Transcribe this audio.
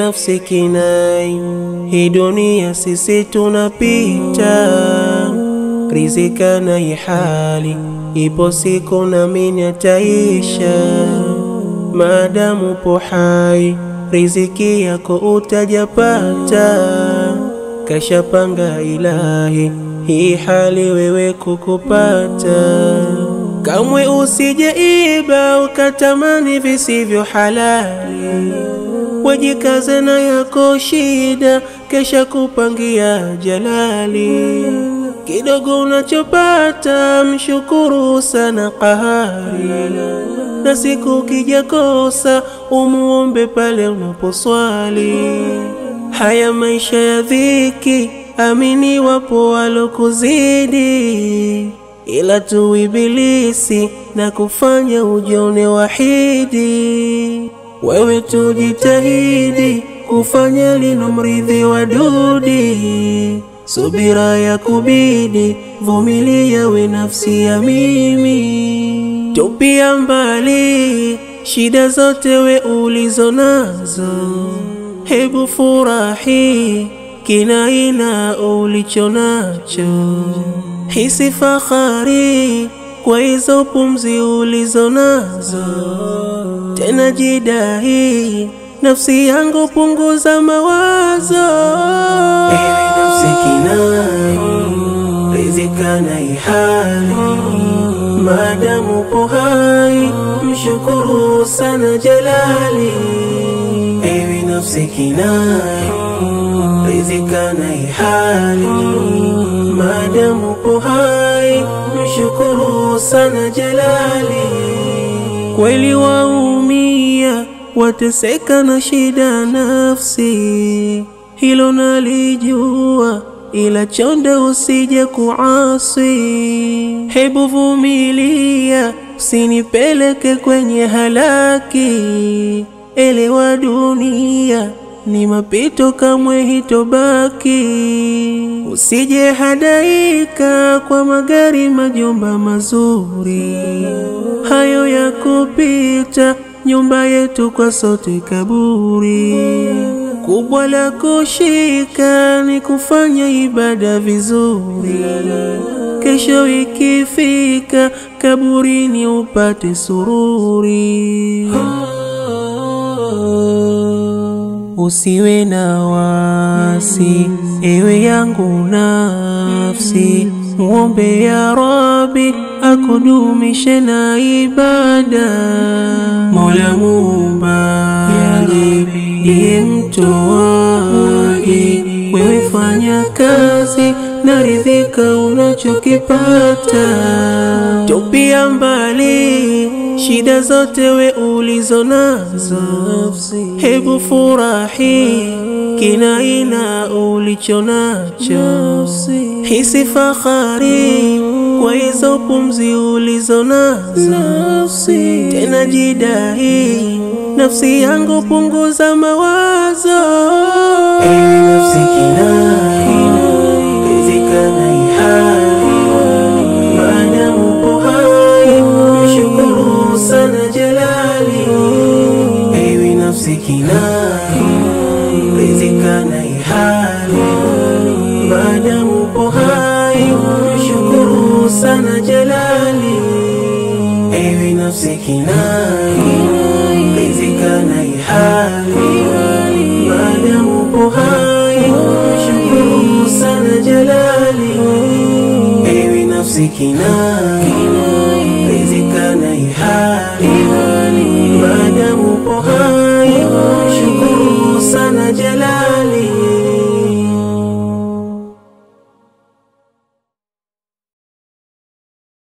nafsi kinai, hii dunia sisi tunapita, rizika na ihali, ipo siku naamini ataisha. Maadamu upo hai, riziki yako utajapata, kashapanga Ilahi hii hali wewe kukupata. Kamwe usije iba ukatamani visivyo halali, wajikaze na yako shida, kesha kupangia jalali. Kidogo unachopata mshukuru sana qahari, na siku kija kosa umuombe pale unaposwali. Haya maisha ya dhiki, amini wapo walokuzidi ila tu ibilisi na kufanya ujione wahidi. Wewe tujitahidi kufanya lino mridhi wa dudi, subira ya kubidi, vumilia we nafsi ya mimi, tupia mbali shida zote we ulizo nazo, hebu furahi kinaina ulicho nacho hisi fahari kwa hizo pumzi ulizo nazo, tena jidahi nafsi yangu, punguza mawazo. Ewe nafsi kinai, rizika na ihali, maadamu upo hai, mshukuru sana Jalali. Ewe nafsi kinai, rizika na ihali maadamu upo hai, mshukuru sana Jalali. Kweli waumia, wateseka na shida nafsi, hilo nalijua, ila chonde usije kuasi. Hebu vumilia, usinipeleke kwenye halaki. Elewa dunia ni mapito, kamwe hitobaki. Usije hadaika kwa magari, majumba mazuri, hayo ya kupita. Nyumba yetu kwa sote kaburi, kubwa la kushika ni kufanya ibada vizuri. Kesho ikifika kaburini upate sururi. Usiwe na wasi, ewe yangu nafsi, muombe ya Rabbi akudumishe na ibada. Mola Muumbaji ndiye mtoaji, wewe fanya kazi na ridhika unachokipata, tupia mbali shida zote we ulizo nazo, hebu furahi kinaina ulicho nacho, hisi fahari kwa hizo pumzi ulizo nazo, tena jidahi nafsi yangu, punguza mawazo. Ewe nafsi kinai, rizika na ihali, maadamu upo hai, mshukuru sana Jalali. Ewe nafsi kinai, rizika na ihali, maadamu upo hai, mshukuru sana Jalali. Ewe nafsi kinai, rizika na ihali, maadamu upo hai, mshukuru sana Jalali. Ewe nafsi kinai, rizika na ihali, maadamu upo hai